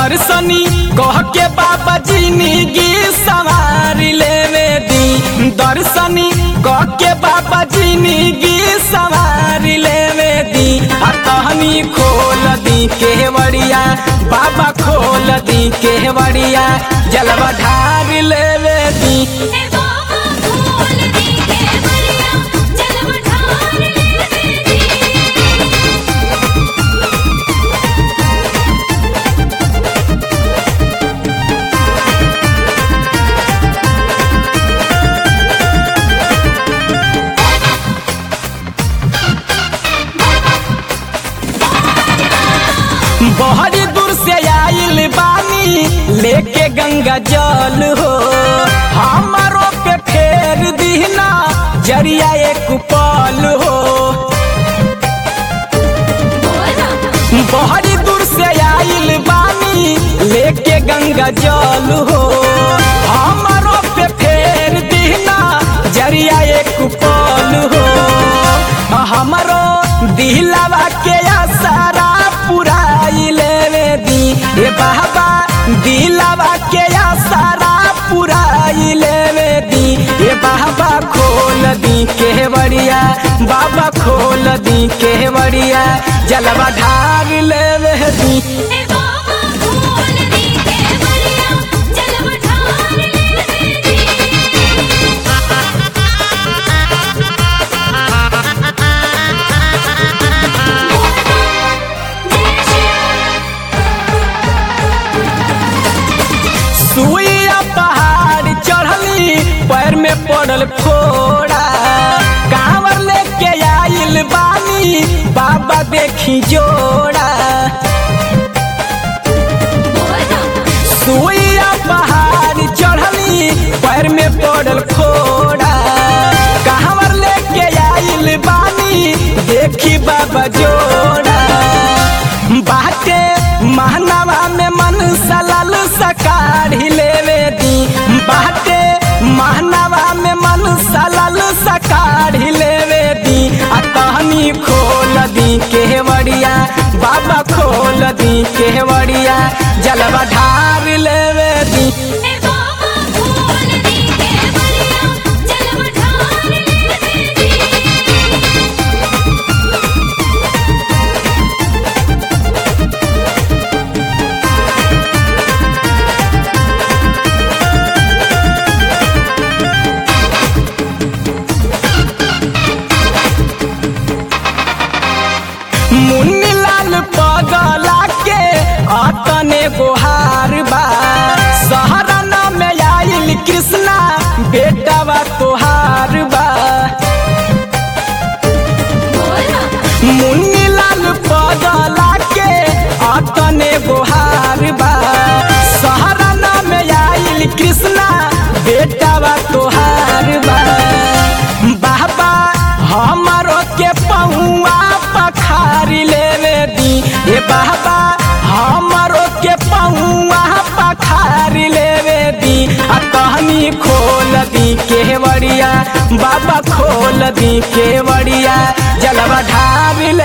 दर्शनी कह के बाबा जिंदगी सवार लेवे दी दर्शनी कह के बाबा जिंदगी सवार लेवे दी आ तहनी खोल दी केवड़िया बाबा खोल दी केवड़िया जलवा ढार लेवे दी हे बाबा खोल दी केवड़िया जलवा ढार लेवे दी बहरी दूर से आइल बानी लेके गंगा जल हो हमारो पे फेर दीना जरिया एक पल हो बहरी दूर से आइल बानी लेके गंगा जल हो हमारो पे फेर दीना जरिया एक पल हो हमारो दिलवा के आसारा पुराई लेवे दी ए बाबा दिलवा के आसारा पुराई लेवे दी ए बाबा खोल दी केवड़िया बाबा खोल दी केवड़िया जलवा ढार लेवे दी हे बाबा खोल दी केवड़िया जलवा ढार लेवे दी सुइया पहाड़ चढ़ली पैर में पड़ल फोड़ा कांवर लेके आइल बानी बाबा देखी जोड़ा सुइया पहाड़ चढ़ली पैर में पड़ल फोड़ा कांवर लेके आइल बानी देखी बाबा जोड़ा बाटे महनावा में मन सलल सकाढ़ी लेवे दी बाटे महनावा में मन सलल सकाढ़ी लेवे दी आ तहनी खोल दी केवड़िया बाबा खोल दी केवड़िया जलवा ढार लेवे दी हे बाबा खोल दी केवड़िया जलवा ढार लेवे दी मुन्नी लाल पगला के अतने गोहार बा सहरना में आइल कृष्णा बेटावा तोहार बा मुन्नी लाल पगला के अतने गोहार बा सहरना में आइल कृष्णा बेटावा तोहार बा बाबा हमारो के पहुआ पखारी लेवे दी ए बाबा हमारो के पहुआ पखारी लेवे दी आ कहनी खोल दी केवड़िया बाबा खोल दी केवड़िया जलवा ढार ले